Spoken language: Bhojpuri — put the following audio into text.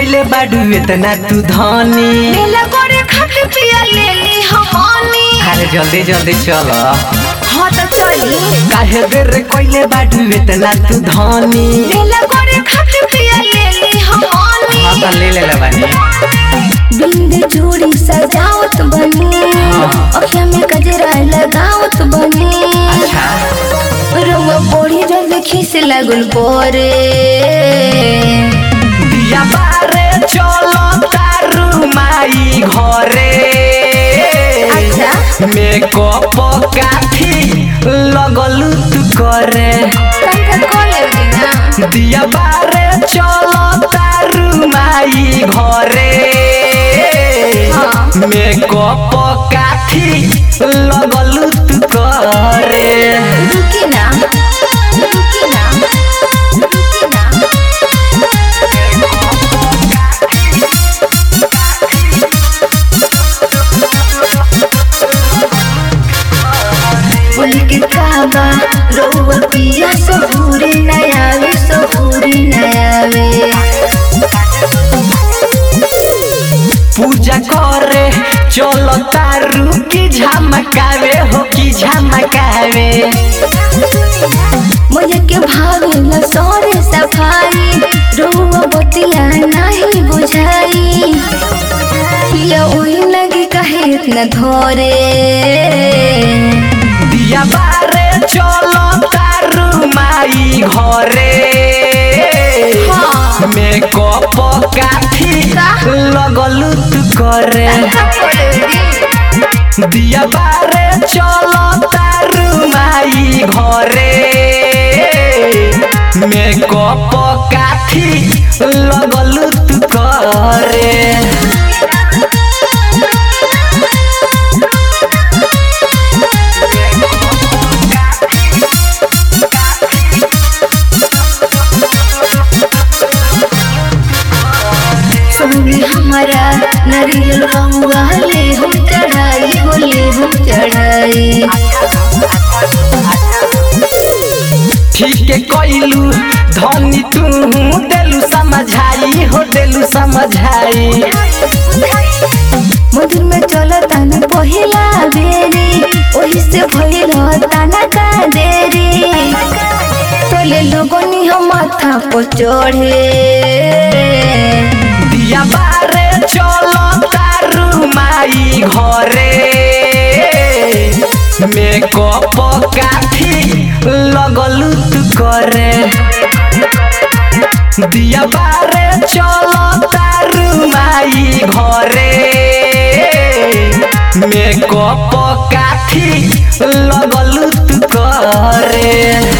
कइले बाडू इतना तू धनी मेला करे खाके पिया ले ली हमनी अरे जल्दी जल्दी चल हाँ तो चली काहे बेर कइले बाडू इतना तू धनी मेला करे खाके पिया ले ली हमनी हाँ तो ले ले बानी बिंद चूड़ी सजावत बनी अखिया में गजरा लगावत बनी अच्छा रउआ बड़ी जल्दी खीस लागल बोरे दिया बारे चलो तारू माई घरे अच्छा। मेकअप काठी लगलू तू करे तनका कॉल लेवली ना दिया बारे चलो तारू माई घरे हाँ। मेकअप काठी लगलू तू करे रुकी ना रुकी ना रुकी ना उनके काबा रउआ पिया सबूरी नयावे सबूरी नयावे पूजा करे चलो तारू की झमकावे हो की झमकावे मुझे के भावे न सोरे सफाई रउआ बतिया नहीं बुझाई पिया ओही लगी कहे इतना धोरे दिया बारे चलो तारू माई घरे हाँ। मेकअप काठी लगलू तू करे दिया बारे चलो तारू माई घरे मेकअप काठी लगलू तू करे सोनी हमारा नरियल रंगा ले हम चढ़ाई हो ले हम चढ़ाई ठीक है कइलू धनी तू देलू समझाई हो देलू समझाई मंदिर में चलो ताना पहिला बेरी ओही से भइल ताना का देरी तोले लोगनी हम माथा पर चढ़े दिया बारे चलो तारू माई घरे मेकअप काठी लगलू तू करे दिया बारे चलो तारू माई घरे मेकअप काठी लगलू तू करे